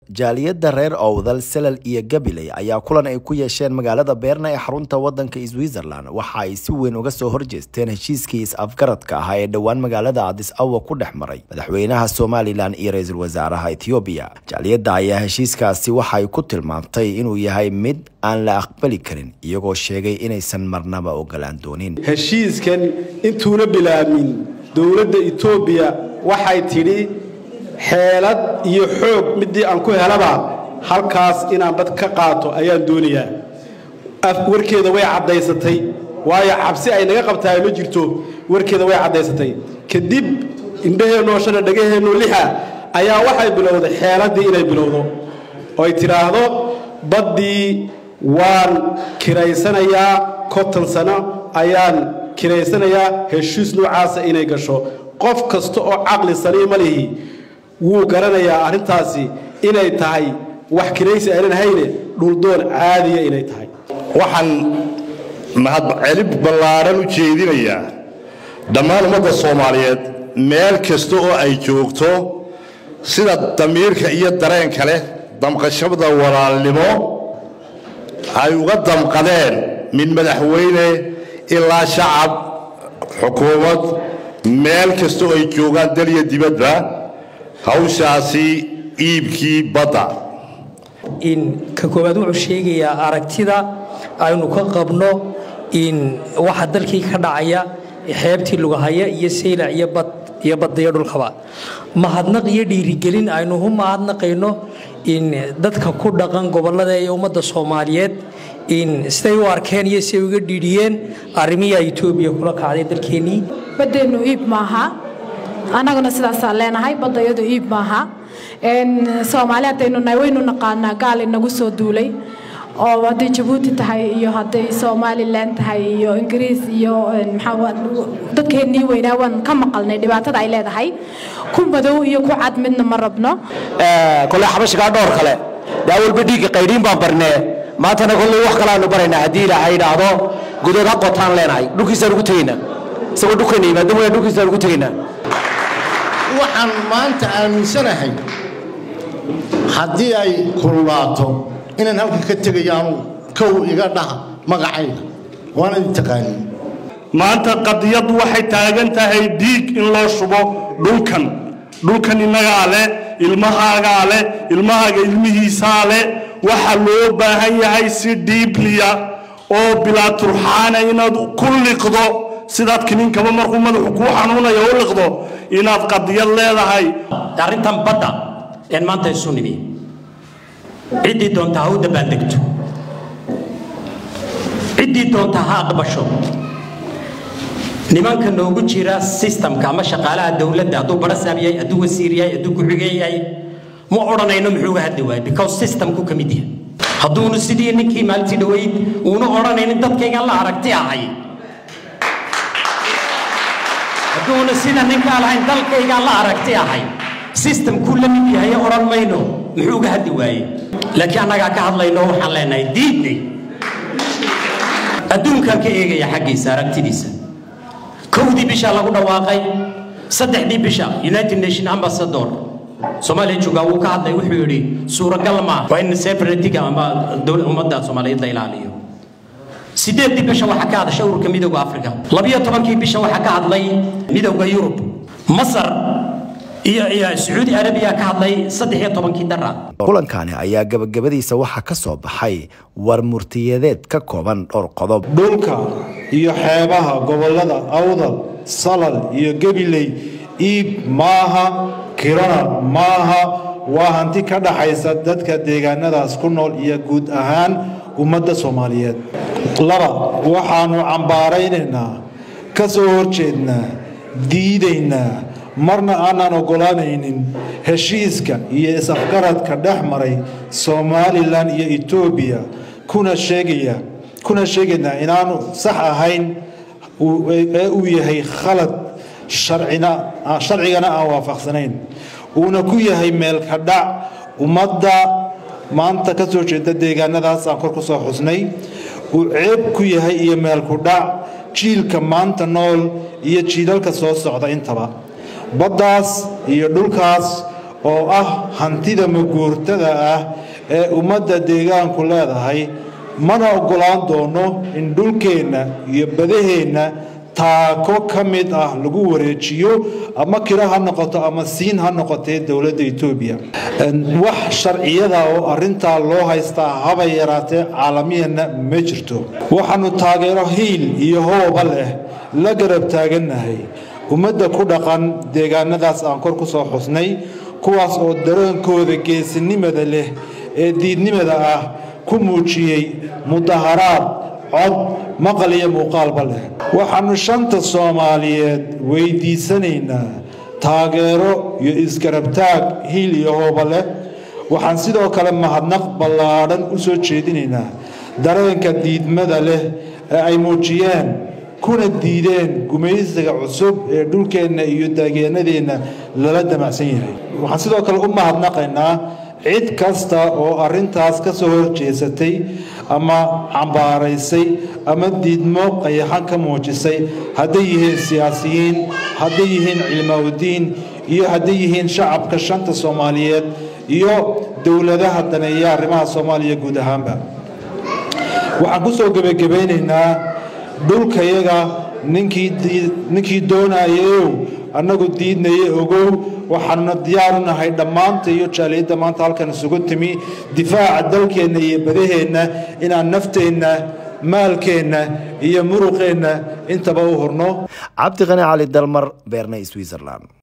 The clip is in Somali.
jaaliyadda reer owdal selal iyo gabiley ayaa kulan ay ku yeesheen magaalada beerna ee xarunta wadanka switzerland waxa ay si weyn uga soo horjeesteen heshiiskii is-afgaradka ahaa ee dhowaan magaalada adis awa ku dhex maray madaxweynaha somalilan iyo ra-iisul wasaaraha ethoobiya jaaliyadda ayaa heshiiskaasi waxa ay ku tilmaamtay inuu yahay mid aan la aqbali karin iyagoo sheegay inaysan marnaba ogolaan doonin heshiiskan intuuna bilaamin dowladda etoobiya waxay tidhi xeelad iyo xoog midii aan ku helaba halkaas inaan bad ka qaato ayaan doonayaa warkeeda way caddaysatay waayo cabsi ay naga qabtahay ma jirto warkeeda way caddaysatay kadib indhaheennoo shana dhagaheennoo lixa ayaa waxay bilowday xeeladdii inay bilowdo oo ay tidhaahdo baddii waan kiraysanayaa konton sano ayaan kiraysanayaa heshiis noocaasa inay gasho qof kasta oo caqli saliima lihi wuu garanayaa arrintaasi inay tahay wax kiraysi aynan hayne dhuldoon caadiya inay tahay waxaan mahadcelib ballaaran u jeedinayaa dhammaan ummadda soomaaliyeed meel kasta oo ay joogto sida damiirka iyo dareenka leh damqashada walaalnimo ay uga damqadeen min madaxweyne ilaa shacab xukuumad meel kasta oo ay joogaan dal iyo dibadba hawshaasi iibkii badda in ka koowaad wuxuu sheegayaa aragtida aynu ka qabno in waxa dalkii ka dhacaya xeebtii lugahaya iyo saylac iyo badda iyo dhulkaba mahadnaq iyo dhiirigelin aynu u mahadnaqayno in dadka ku dhaqan gobollada ee ummadda soomaaliyeed in siday u arkeen iyo siday uga dhiidhiyeen arrimiyaa etoobiya kula kacday dalkeennii baddeennu iib maaha annaguna sidaasaan leenahay badda iyadu iib maaha soomaali haddaynu nahay waynu naqaanaa gaal inagu soo duulay oo hadday jabuuti tahay iyo hadday somalilan tahay iyo ingiriis iyo dadkeennii weynaa waan ka maqalnay dhibaatada ay leedahay ku madow iyo ku cad midna ma rabno kole xabashigaa dhowr kale daa walba dhiigga qaydhiin baan barnee maantana kolley wax kalaanu baraynaa haddii ilaahay idhaahdo gudood ha qotaan leenahay dhulkiisaan ugu tegaynaa isagoo dhulkayna yimaado mooyaan dhulkiisaan ugu tegaynaa waxaan maanta aaminsanahay haddii ay kululaato inaan halka ka tegayaanu kow iga dhaha magacayga waana idin taqaanin maanta qadiyaddu waxay taagan tahay dhiig in loo shubo dhulkan dhulkan innagaa leh ilmahaagaa leh ilmahaaga ilmihiisaa leh waxa loo baahan yahay si dhiibliya oo bilaa turxaana inaad ku liqdo sidaad kiniinkaba markuu madaxu kuu xanuunaya u liqdo inaad qadiyad leedahay arrintan badda een maanta isu nimi ciddii doonta ha u dabbaaldegto ciddii doonta ha aqbasho nimanka noogu jira sistamka ama shaqaalaha dowladda hadduu barasaab yahay hadduu wasiir yahay hadduu ku-xigeen yahay ma odhanayno muxuu uga hadli waayay because systemku ka mid yahay hadduunu sidii ninkii maalintii dhoweyd uuna odhanaynin dadkaygan la aragti ahay hadduuna sida ninkaa lahayn dalkaygaan la aragti ahay sistamkuu la mid yahay odhan mayno muxuu uga hadli waayey laakiin annagaa ka hadlayno waxaan leenahay diidnay adduunkaan ka eegaya xaggiisa aragtidiisa kowdii bisha lagu dhawaaqay saddexdii bisha united nation ambassador soomaaliya joogaa wuu ka hadlay wuxuu yidhi suuragal maa waa in separatiga ama ummadda soomaaliyeed la ilaaliyo sideeddii bisha waxaa ka hadashay ururka midowda africa labiyo tobankii bisha waxaa ka hadlay midowda yurub masar iyo sacuudi arabiya ka hadlay saddex iyo tobankii dara kulankani ayaa gabagabadiisa waxaa ka soo baxay war murtiyadeed ka kooban dhowr qodob dhulka iyo xeebaha gobollada awdal salal iyo gabiley iib maaha kirana maaha waa hanti ka dhaxaysa dadka deegaanadaas ku nool iyo guud ahaan ummadda soomaaliyeed laba waxaannu cambaaraynaynaa ka soo horjeednaa diidaynaa marna aanaan oggolaanaynin heshiiska iyo is-afgaradka dhex maray somalilan iyo etoobiya kuna sheegaya kuna sheegaynaa inaanu sax ahayn ee uu yahay khalad sharcigana aan waafaqsanayn uuna ku yahay meelka dhac ummadda maanta ka soo jeeda deegaanadaas aan kor ku soo xusnay uu ceeb ku yahay iyo meelku dhac jiilka maanta nool iyo jiilalka soo socda intaba baddaas iyo dhulkaas oo ah hantida maguurtada ah ee ummadda deegaanku leedahay mana oggolaan doono in dhulkeenna iyo badaheenna taako ka mid ah lagu wareejiyo ama kiro ha noqoto ama siin ha noqotee dowladda etoobiya wax sharciyada oo arintaa loo haystaa haba yaraatee caalamiyanna ma jirto waxaanu taageero hiil iyo hooba leh la garab taagannahay ummadda ku dhaqan deegaanadaas aan kor ku soo xusnay kuwaas oo dareenkooda geesinimada leh ee diidnimada ah ku muujiyey mudaharaad cod maqal iyo muuqaalba leh waxaanu shanta soomaaliyeed weydiisanaynaa taageero iyo isgarabtaag hiil iyo hooba leh waxaan sidoo kale mahadnaq ballaadhan u soo jeedinaynaa dareenka diidmada leh ee ay muujiyeen kuna diideen gumaysiga cusub ee dhulkeenna iyo daageenadeenna lala damacsan yahay waxaan sidoo kale u mahadnaqaynaa cid kasta oo arintaas ka soo horjeesatay ama cambaaraysay ama diidmo qayaxan ka muujisay hadday yihiin siyaasiyiin hadday yihiin cilmaawdiin iyo hadday yihiin shacabka shanta soomaaliyeed iyo dowladaha daneeya arrimaha soomaaliya guud ahaanba waxaan ku soo gebagabaynaynaa dhulkayaga ninkii doonayayow annagu diidnaye ogow waxaanuna diyaaru nahay dhammaanta iyo jaaliyadda maanta halkan isugu timi difaaca dalkeenna iyo badaheenna inaan nafteenna maalkeenna iyo muruqeenna intaba u hurno cabdiqani cali dalmar beerne switzerland